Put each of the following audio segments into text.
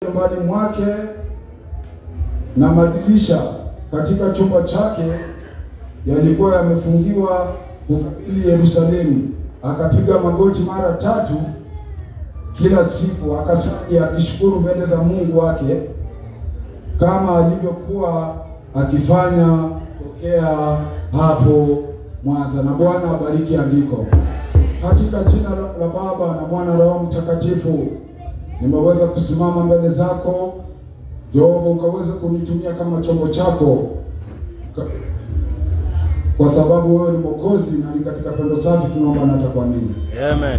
nyumbani mwake na madirisha katika chumba chake yalikuwa yamefungiwa kukabili Yerusalemu. Akapiga magoti mara tatu kila siku, akasali akishukuru mbele za Mungu wake kama alivyokuwa akifanya tokea hapo mwanzo. Na Bwana abariki andiko. Katika jina la Baba na Mwana Roho Mtakatifu, nimeweza kusimama mbele zako Jehova, ukaweze kunitumia kama chombo chako Ka- kwa sababu wewe ni Mwokozi na ni katika pendo safi tunaomba na atakuamini. Amen.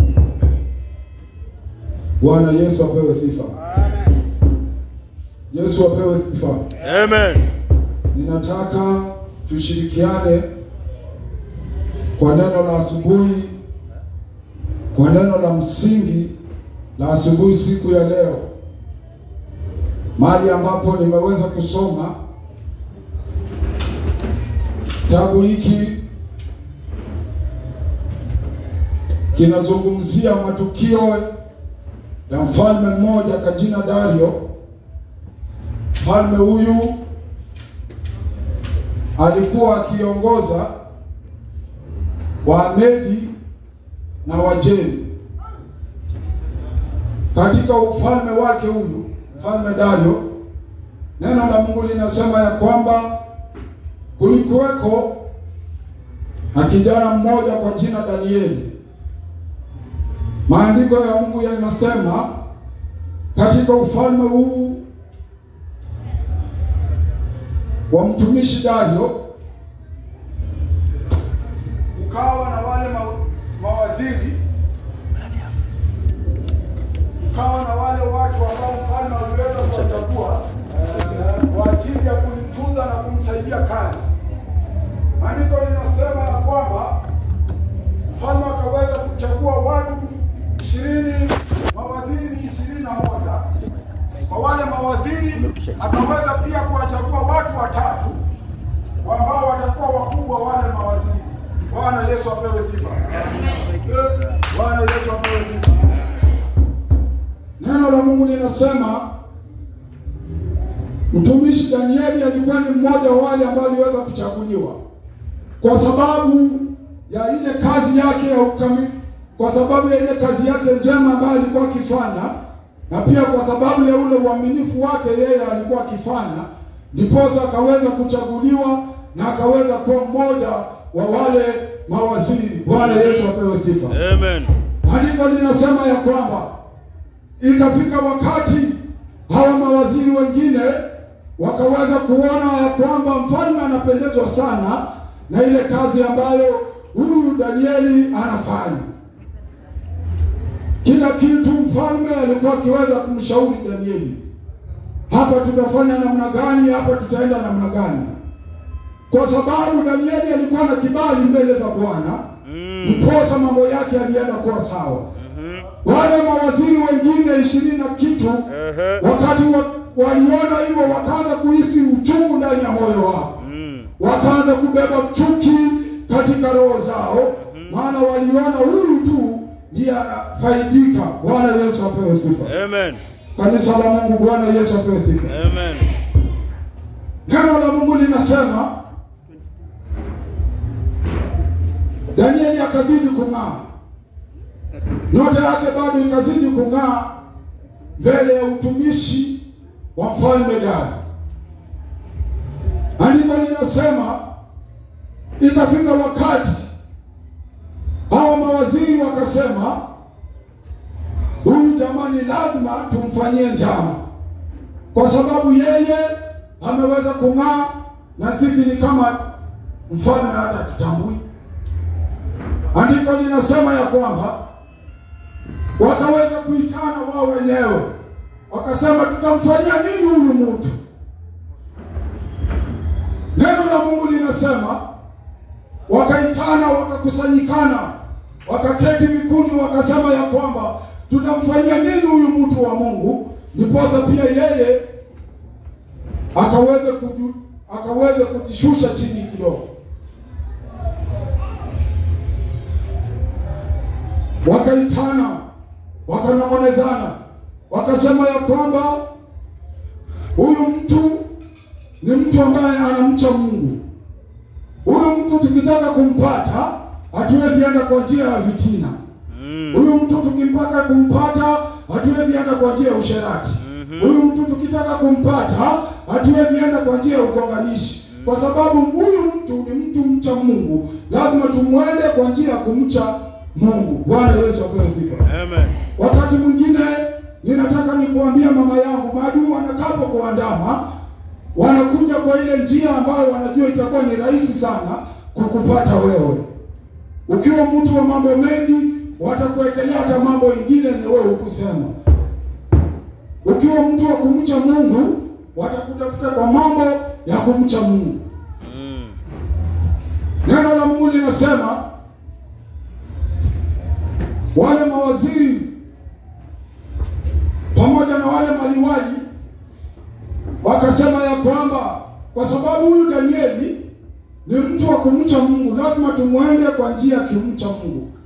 Bwana Yesu apewe sifa. Yesu apewe sifa. Amen. Ninataka tushirikiane kwa neno la asubuhi, kwa neno la msingi la asubuhi siku ya leo, mahali ambapo nimeweza kusoma kitabu hiki kinazungumzia matukio ya mfalme mmoja kwa jina Dario. Mfalme huyu alikuwa akiongoza Wamedi na Wajemi. Katika ufalme wake huyu mfalme Dario, neno la Mungu linasema ya kwamba kulikuweko na kijana mmoja kwa jina Danieli. Maandiko ya Mungu yanasema katika ufalme huu wa mtumishi Dario ukawa na wale ma, mawaziri ukawa na wale watu ambao mfalme aliweza kuwachagua eh, kwa ajili ya kumtunza na kumsaidia kazi. Maandiko linasema ya kwamba mfalme akaweza kuchagua watu ishirini, mawaziri ni ishirini na moja. Kwa wale mawaziri akaweza pia kuwachagua watu watatu ambao watakuwa wakubwa wale mawaziri. Bwana Yesu apewe sifa. Bwana Yesu apewe sifa. Neno la Mungu linasema mtumishi Danieli alikuwa ni mmoja wa wale ambao aliweza kuchaguliwa kwa sababu ya ile kazi yake ya ukami, kwa sababu ya ile kazi yake njema ambayo alikuwa akifanya, na pia kwa sababu ya ule uaminifu wake yeye alikuwa akifanya, ndiposa akaweza kuchaguliwa na akaweza kuwa mmoja wa wale mawaziri. Bwana Yesu apewe sifa. Amen. Andiko linasema ya kwamba ikafika wakati hawa mawaziri wengine wakaweza kuona ya kwamba mfalme anapendezwa sana na ile kazi ambayo huyu Danieli anafanya. Kila kitu mfalme alikuwa akiweza kumshauri Danieli, hapa tutafanya namna gani, hapa tutaenda namna gani, kwa sababu Danieli alikuwa na kibali mbele za Bwana Mm. ndiposa mambo yake alienda kuwa sawa. Wale mawaziri wengine ishirini na kitu Ehe. wakati wa, waliona hivyo wakaanza kuhisi uchungu ndani ya moyo wao, Mm. wakaanza kubeba chuki katika roho zao, maana waliona huyu tu ndiye anafaidika. Bwana Yesu apewe sifa. Amen. Kanisa la Mungu, Bwana Yesu apewe sifa. Amen. Neno la Mungu linasema Danieli akazidi kung'aa, nyota yake bado ikazidi kung'aa mbele ya utumishi wa mfalme Dario. Andiko linasema ikafika wakati hawa mawaziri wakasema, huyu jamani, lazima tumfanyie njama kwa sababu yeye ameweza kung'aa na sisi ni kama mfalme hata tutambui. Andiko linasema ya kwamba wakaweza kuitana wao wenyewe, wakasema tutamfanyia nini huyu mtu? Neno la Mungu linasema wakaitana, wakakusanyikana, wakaketi vikundi, wakasema ya kwamba tutamfanyia nini huyu mtu wa Mungu, ndiposa pia yeye akaweze kuju, akaweze kujishusha chini kidogo. Wakaitana, wakanong'onezana, wakasema ya kwamba huyu mtu ni mtu ambaye anamcha Mungu. Huyu mtu tukitaka kumpata hatuwezi enda kwa njia ya vitina. Mm. Huyu mtu tukitaka kumpata hatuwezi enda kwa njia ya usherati. Huyu mtu tukitaka kumpata hatuwezi enda kwa njia ya ugonganishi, kwa sababu huyu mtu ni mtu mcha Mungu. Lazima tumwende kwa njia ya kumcha Mungu. Bwana Yesu apewe sifa. Amen. Wakati mwingine ninataka nikuambia mama yangu, maadui wanakapo kuandama, wanakuja kwa ile njia ambayo wanajua itakuwa ni rahisi sana kukupata wewe. Ukiwa mtu wa mambo mengi, watakuwekelea hata mambo ingine ni wewe hukusema. Ukiwa mtu wa kumcha Mungu, watakutafuta kwa mambo ya kumcha Mungu. Mm. Neno la Mungu linasema wale mawaziri pamoja na wale maliwali wakasema ya kwamba kwa sababu huyu Danieli ni mtu wa kumcha Mungu, lazima tumwende kwa njia ya kimcha Mungu.